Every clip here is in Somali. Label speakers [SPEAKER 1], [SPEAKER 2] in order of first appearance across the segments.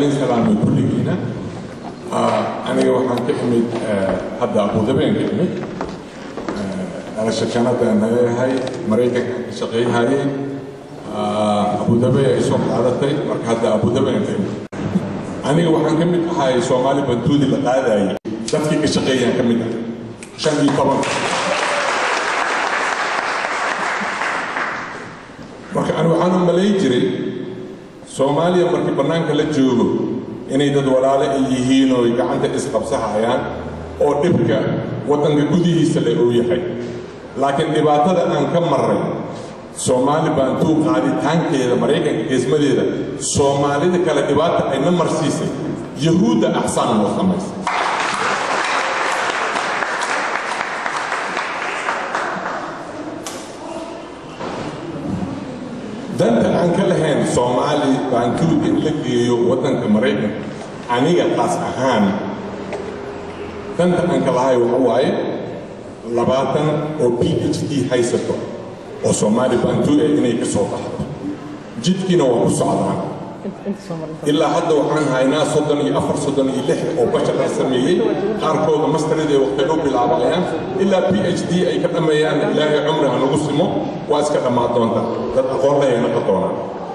[SPEAKER 1] idin salaamay kulligiina aniga waxaan ka imid hadda abudabeen ka imid dhalasho kanada naga yahay maraykanka ka shaqeeyahayeen abudabe ay soo qaadatay marka hadda abudabeen ka imid aniga waxaan ka mid ahay soomaali bantuudi la qaadayay dadkii ka shaqeeyaan ka mid ah shan iyo toban marka ani waxaan u malayn jiray soomaaliya markii bannaanka la joogo inay dad walaale ay yihiin oo ay gacanta isqabsahayaan oo dhibka waddanka gudihiisa le uu yahay laakiin dhibaatada aan ka marray soomaali baantuu qaaditaankeeda maraykanka geesmadeeda soomaalida kale dhibaata ayna marsiisay yahuudda axsaan noo samaysay danta aan ka lahayn soomaali baantuu in la geeyo waddanka maraykanka aniga qaas ahaan danta aan ka lahay waxa waaye labaatan oo b h d haysato oo soomaali baantuu eh inay ka soo baxdo jidkiina waa ku socdaan ilaa hadda waxaan haynaa soddon iyo afar soddon iyo lix oo bashar la sameeyey qaarkooda masterada ay waqti u bilaabayaan ilaa b h d ay ka dhammeeyaan ilaahay cumri ha nagu simo waa iska dhammaan doonta dad aqoon leh ay noqon doonaan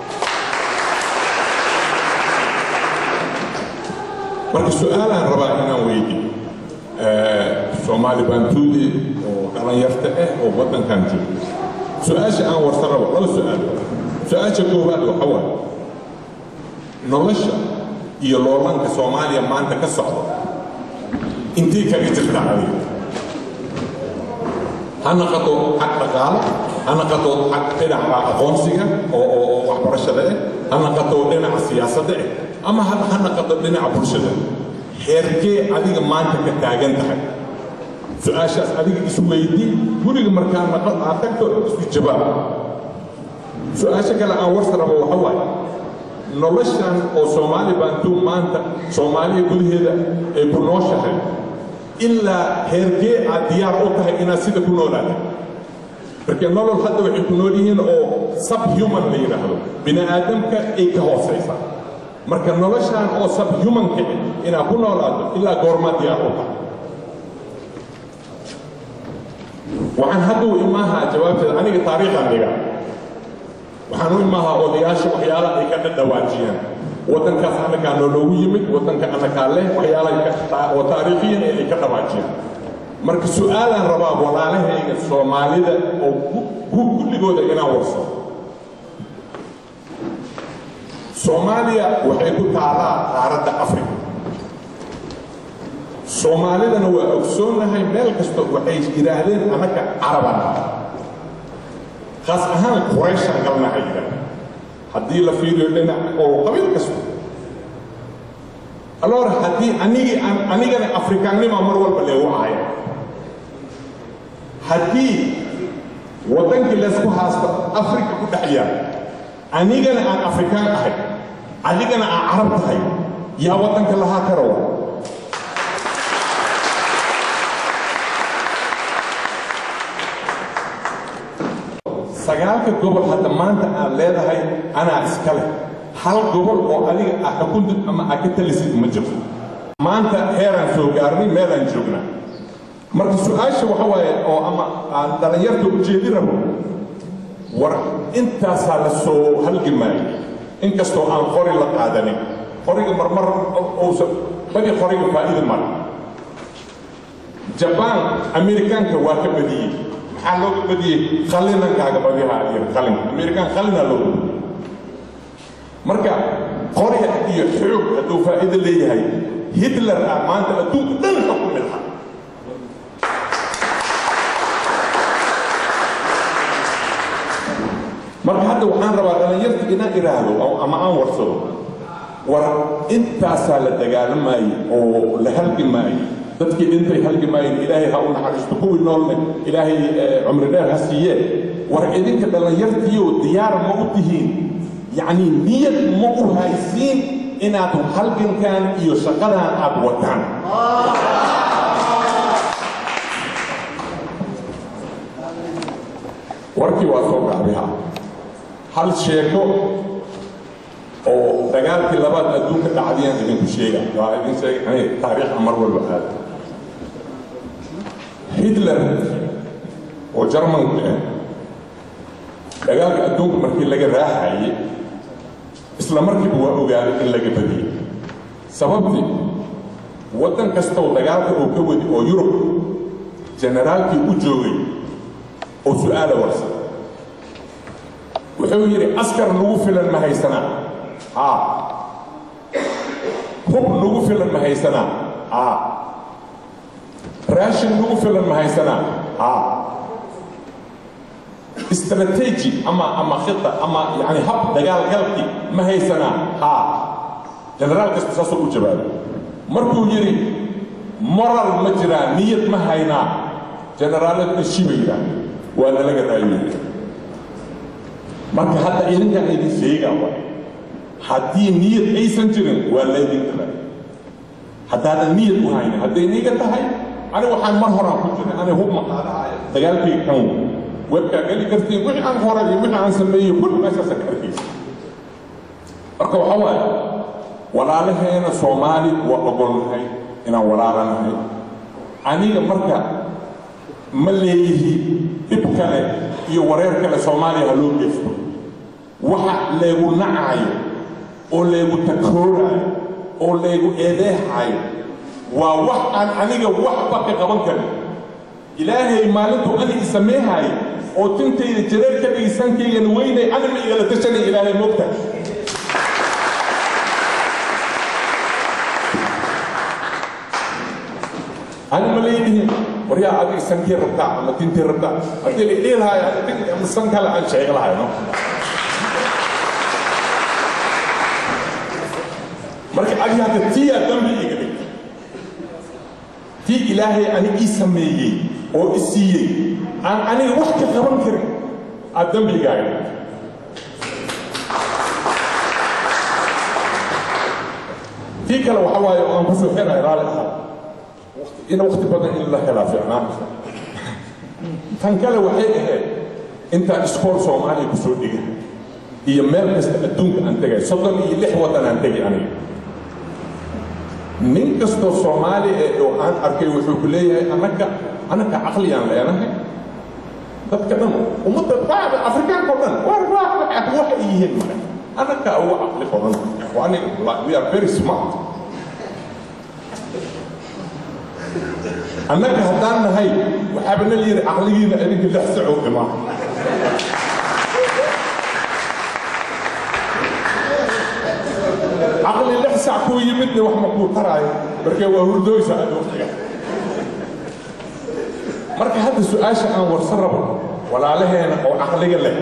[SPEAKER 1] marka su-aalaan rabaa inaan weydiyo soomaali baantuudi oo dhalinyarta ah oo waddankan jooga su-aasha aan warsan rabo laba su-aal su-aasha koowaad waxa waaye nolosha iyo loolanka soomaaliya maanta ka socda intay kaga jirtaa adiga ha naqato xag dhaqaalo ha naqato xag dhinaca aqoonsiga oo oo waxbarashada ah ha naqato dhinaca siyaasadda ah ama ha naqato dhinaca bulshada heerkee adiga maanta ka taagan tahay su-aashaas adiga isu weydii guriga markaa naqad aad tagto isku jawaab su-aasha kale aan warsa rabo waxa waaye noloshan oo soomaali baantuu maanta soomaaliya gudaheeda ay ku nooshahay ilaa heerkee aad diyaar u tahay inaad sida ku noolaata marka nolol hadda waxay ku nool yihiin oo subhuman la yidhaahdo bini aadamka ay ka hoosaysa marka noloshan oo subhumanka inaad ku noolaato ilaa goormaa diyaar u tahay waxaan hadda u imaahaa jawaabteeda aniga taariikhan dhiga waxaan u imaahaa odayaasha waxyaala ay ka dhadhawaajiyaan waddankaas annagaa nooloogu yimid waddanka annagaa leh waxyaala oo taariikhiyan ay ka dhawaajiyaan marka su-aalaan rabaa walaalahayga soomaalida oo kulligooda inaan warsado soomaaliya waxay ku taalaa qaaradda afrika soomaalidana waa ogsoonnahay meel kasta waxay yidhaahdeen annaga carabana khaas ahaan qurayshaan galnaha yidhaahda haddii la fiiriyo dhinac oo qabiil kasta aloor haddii anigii anigana afrikaannima mar walba leegu ahaya haddii waddankii laysku haasto afrika ku dhex yaal anigana aan afrikaan ahay adigana aan carab tahay yaa waddanka lahaa karawa sagaalka gobol hadda maanta aad leedahay anaa iska leh hal gobol oo adiga ah xukuntid ama aad ka talisid ma jirto maanta heeraan soo gaarnay meelaan joognaa marka su-aasha waxa waaye oo ama aan dhallinyarta ujeedi rabo war intaasaa la soo halgimaayay inkastoo aan qori la qaadanin qoriga marmar uusan badi qoriga faa'iida male jabaan amerikaanka waa ka badiyey maxaa looga badiyey qalinankaaga badiha iyo qalin amerikaan qalinaa looga badiyey marka qoriga iyo xoog hadduu faa'iido leeyahay hitler ah maanta adduunka dhan xukumi lahaa marka hadda waxaan rabaa dhallinyarta inaan idhaahdo ama aan warsado war intaasaa la dagaalamayey oo la halgimaayey dadkii dhintay halgimaayeen ilaahay ha u naxariisto kuwii noolne ilaahay cumri dheer ha siiyee war idinka dhallinyartiiyo diyaar ma u tihiin yacni niyad ma u haysiin inaad halgankan iyo shaqadan aad wataan warkii waa soo gaabiha hal sheeko oo dagaalkii labaad adduunka dhacdiyaan idinku sheega waa idin sheegay taariikha mar walba aada hitler oo jarmanka ah dagaalka adduunka markii laga raaxayay isla markiiba waa ogaaday in laga badiyey sababtii waddan kastoo dagaalka oo ka wadi oo yurub generaalkii u joogay oo su-aala warsan wuxuu yidhi askar nagu filan ma haysanaa haa hub nagu filan ma haysanaa haa raashin nagu filan ma haysanaa haa استراتيجي اما اما خطه اما يعني هب دجال قلبي ما هي سنه ها جنرال كاستساسو وجبال مركو يري مرر مجرى نية ما هينا جنرال الشيبيرا وانا لقى رايي marka hadda idinkan idin sheegaa waay haddii niyad aysan jirin waa laydin kala haddaadan niyad u haynin hadday niga tahay ani waxaan mar horaan ku jiray ani hub maqaadahay dagaalkii kan webkaa geli kartiin wixii aan horay iyo wixii aan sameeyey kul meeshaasa ka arkaysa marka waxa waaye walaalaheena soomaali waa ogolnahay inaan walaalanahay aniga marka ma leeyihi dhib kale iyo wareer kale soomaaliya ha loo geesto waxa leegu nacayo oo leegu takoorayo oo leegu eedeexayo waa wax aan aniga waxba ka qaban karin ilaahay maalintuu ani isameehayo oo tintayda jareer ka dhigaysankaygana weynay ani ma igala tashanay ilaahay moogta ani ma leeyihiin waryaa adiga sankii rabtaa ama tintii rabtaa haddii la dhihi lahayo ama san kale aan sheegi lahayo no marka adi hadda tiyaa dambi iga dhigta tii ilaahay ani ii sameeyey oo i siiyey aan aniga wax ka qaban karin aad dambigaaga dhigta tii kale waxa waaye oo aan ku soo xirahay raali ahaa in waqti badan in la helaa fiicnaan tan kale waxay ahayd intaan iskool soomaaliya ku soo dhiga iyo meel kasta adduunka aan tegay soddon iyo lix waddan aan tegay aniga nin kastoo soomaali ee oo aan arkay wuxuu ku leeyahay anaka anaka caqliyaan leenahay dadka dhan ummadda bacda afrikaanka o dhan war waxay yihiin male anaka ugu caqli badan aniga we are very smart annaga haddaan nahay waxaaba na yidhi caqligiina idinka lix sacoo dhimaa caqli lix sac kuu yimidna wax ma kuu taraayo markee waa hurdooysa aad waqtiga marka hadda su-aasha aan warsan rabo walaalaheena oo caqliga leh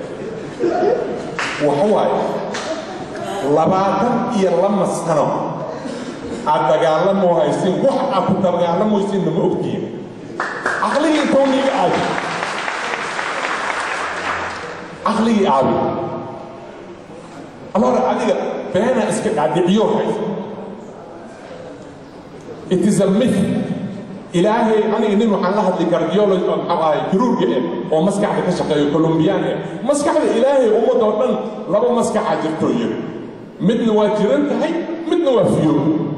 [SPEAKER 1] waxa waaye labaatan iyo lama sano aad dagaalamoo haysin wax aad ku dagaalamaysinna ma ogtihin caqligii intowniga aabi caqligii aabi alora adiga beena iska dhaadhiciyo haysa it is a myth ilaahay aniga nin waxaan la hadlay cardiology oo maxaa ahay kiruurga eh oo maskaxda ka shaqeeyo colombiyaan eh maskaxda ilaahay ummadoo dhan laba maskaxaa jirto yiri midna waa jiran tahay midna waa fiyo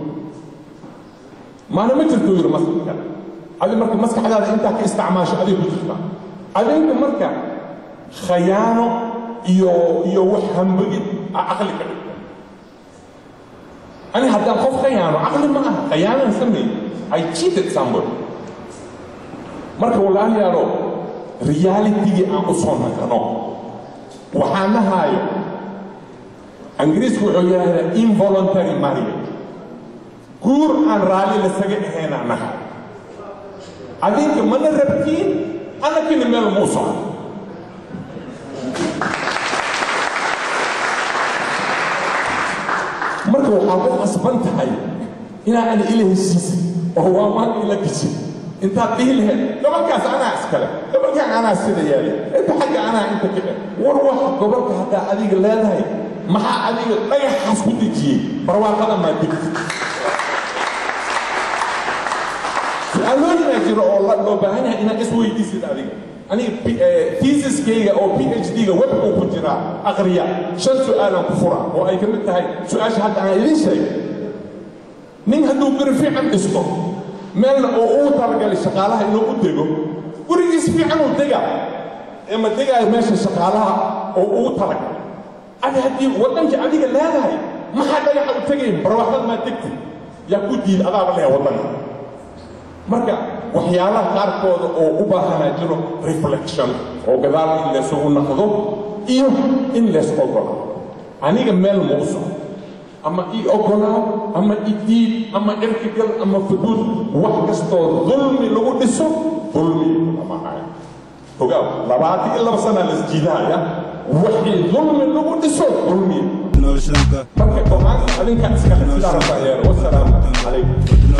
[SPEAKER 1] maana ma jirto yiri maskaxda adi marka maskaxdaada intaa ka isticmaasho adig ku jirta adinka marka khayaano iyo iyo wax hambagid a caqli ka dhigta ani haddaan qof khayaano caqli ma aha khayaanaan sameey I cheated somebody marka walaalayaalo realitigii aan u soo naqano waxaan nahaayo ingiriisku wuxuu yidhahdaa involuntary marriage guur aan raalli lasaga ahaynaa nahay adinka mana rabtiin anakina meel muu socdo marka waxaa ku qasban tahay inaa ana ila heshiisin oo waa maan ila gashin intaad dhihi lahayd gobolkaas anaa iskale gobolkaan anaa sida yeelay inta xagga anaa inta ka war wax gobolka haddaa adiga leedahay maxaa adiga dhagaxaas ku dejiyey barwaaqada maa degtid su-aalooyinaa jiro oo loo baahan yahay inaad isweydiisid adiga aniga theesiskayga oo p h d-ga webkuu ku jiraa aqriya shan su-aalan ku fura oo ay ka mid tahay su-aasha hadda aan idiin sheegay nin hadduu guri fiican dhisto meelna oo uu talagalay shaqaalaha inuu u dego gurigiis fiican uu dega ama degaayo meesha shaqaalaha oo uu talagalay adi haddii waddankii adiga leedahay maxaa dhagaxa u tegayn barwaaqad maa degtay yaa ku diid adaaba lehe waddanka marka waxyaalaha qaarkooda oo u baahanaa jiro reflection oo gadaal in laysugu naqdo iyo in lays ogolo aniga meel ma u soco ama ii ogolaa ama i diid ama cirkigal ama fuduud wax kastoo dulmi lagu dhiso dulmi lamahayo ogaaw labaatan iyo laba sanaa lasjiidahaya wixii dulmi lagu dhiso dulmi marka go-aanka adinka iskale sidaa rabaa yeer wasalaamu calaykum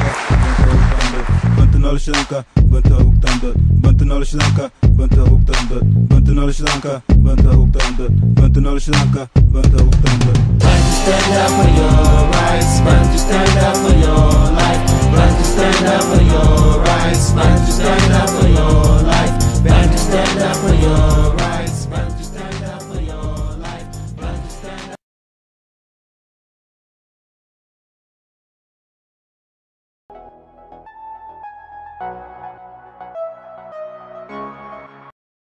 [SPEAKER 2] noloshadanka banta hugtaandad banta noloshadanka banta hugtaandad banta noloshadanka banta hugtaandad banta noloshadanka banta hugtaandad
[SPEAKER 3] Stand up for your rights, man. Just stand up for your life. Man, just stand up for your rights. Man, just stand up for your life. Man, just stand up for your rights. Man, just stand up for your life. Man, just stand up.
[SPEAKER 4] Thank